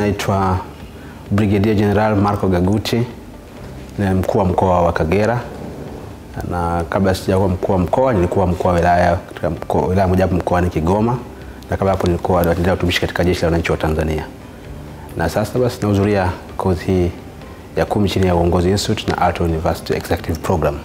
naitwa Brigadier General Marco Gaguti, ni mkuu wa mkoa wa Kagera, na kabla sijakuwa mkuu wa mkoa nilikuwa mkuu wa wilaya katika mkoa- wilaya mojawapo mkoani Kigoma, na kabla hapo nilikuwa naendelea utumishi katika jeshi la wananchi wa Tanzania, na sasa basi nahudhuria kozi hii ya kumi chini ya Uongozi Institute na Alto University Executive Program.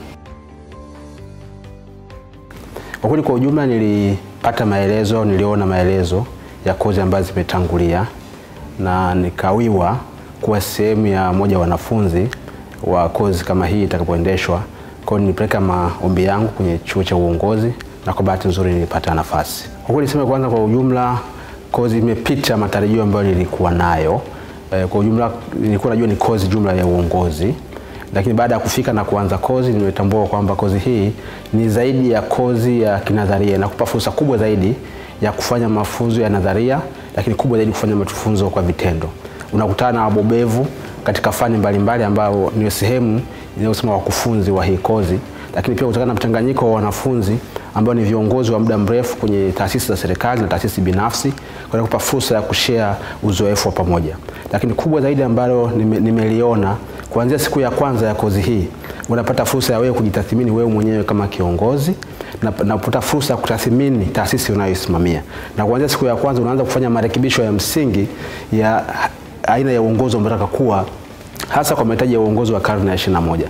Kwa kweli kwa ujumla nilipata maelezo, niliona maelezo ya kozi ambazo zimetangulia na nikawiwa kuwa sehemu ya moja wa wanafunzi wa kozi kama hii itakapoendeshwa. Kwa hiyo nilipeleka maombi yangu kwenye chuo cha uongozi na kwa bahati nzuri nilipata nafasi. Kwa kweli niseme kwanza, kwa ujumla kozi imepita matarajio ambayo nilikuwa nayo. Eh, Kwa ujumla nilikuwa najua ni kozi jumla ya uongozi lakini baada ya kufika na kuanza kozi nimetambua kwamba kozi hii ni zaidi ya kozi ya kinadharia, inakupa fursa kubwa zaidi ya kufanya mafunzo ya nadharia, lakini kubwa zaidi kufanya mafunzo kwa vitendo. Unakutana na wabobevu katika fani mbalimbali ambao ni sehemu inayosema wakufunzi wa hii kozi, lakini pia kutokana na mchanganyiko wa wanafunzi ambao ni viongozi wa muda mrefu kwenye taasisi za serikali na taasisi binafsi, kwa kupa fursa ya kushare uzoefu wa pamoja. Lakini kubwa zaidi ambalo nime- nimeliona kuanzia siku ya kwanza ya kozi hii unapata fursa ya wewe kujitathmini wewe mwenyewe kama kiongozi na na kupata fursa ya kutathmini taasisi unayoisimamia, na kuanzia siku ya kwanza unaanza kufanya marekebisho ya msingi ya aina ya uongozi ambao unataka kuwa hasa kwa mahitaji ya uongozi wa karne ya 21.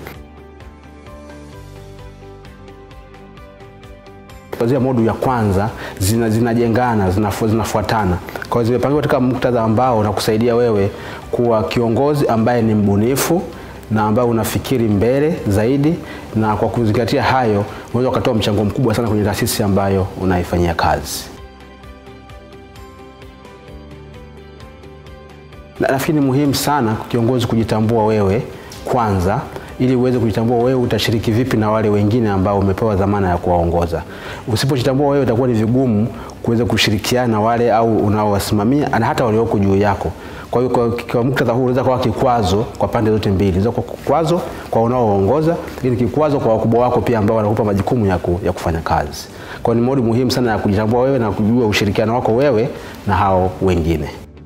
kuanzia modu ya kwanza zina- zinajengana zinafu- zinafuatana kwa hiyo zimepangiwa katika muktadha ambao unakusaidia wewe kuwa kiongozi ambaye ni mbunifu na ambaye unafikiri mbele zaidi na kwa kuzingatia hayo unaweza ukatoa mchango mkubwa sana kwenye taasisi ambayo unaifanyia kazi Na nafikiri ni muhimu sana kwa kiongozi kujitambua wewe kwanza, ili uweze kujitambua wewe utashiriki vipi na wale wengine ambao umepewa dhamana ya kuwaongoza. Usipojitambua wewe, itakuwa ni vigumu kuweza kushirikiana na wale au unaowasimamia na hata walioko juu yako. Kwa hiyo kwa, kwa muktadha huu unaweza kuwa kikwazo kwa pande zote mbili, unaweza kuwa kikwazo kwa unaoongoza, lakini kikwazo kwa wakubwa wako pia ambao wanakupa majukumu ya, ku, ya kufanya kazi. Kwa hiyo ni modi muhimu sana ya kujitambua wewe na kujua ushirikiano wako wewe na hao wengine.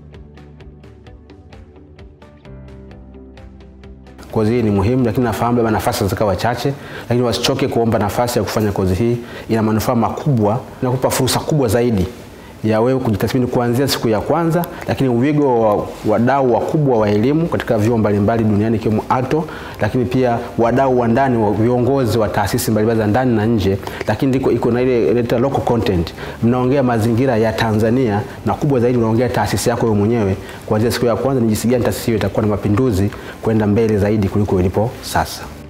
kozi hii ni muhimu, lakini nafahamu labda nafasi zikawa chache, lakini wasichoke kuomba nafasi ya kufanya kozi hii. Ina manufaa makubwa, inakupa fursa kubwa zaidi ya wewe kujitathmini kuanzia siku ya kwanza, lakini uwigo wa wadau wakubwa wa elimu katika vyuo mbalimbali duniani ikiwemo ALTO, lakini pia wadau wa ndani wa viongozi wa taasisi mbalimbali za ndani na nje, lakini ndiko iko na ile inaitwa local content. Mnaongea mazingira ya Tanzania na kubwa zaidi unaongea taasisi yako wewe mwenyewe kuanzia siku ya kwanza, ni jinsi gani taasisi hiyo itakuwa na mapinduzi kwenda mbele zaidi kuliko ilipo sasa.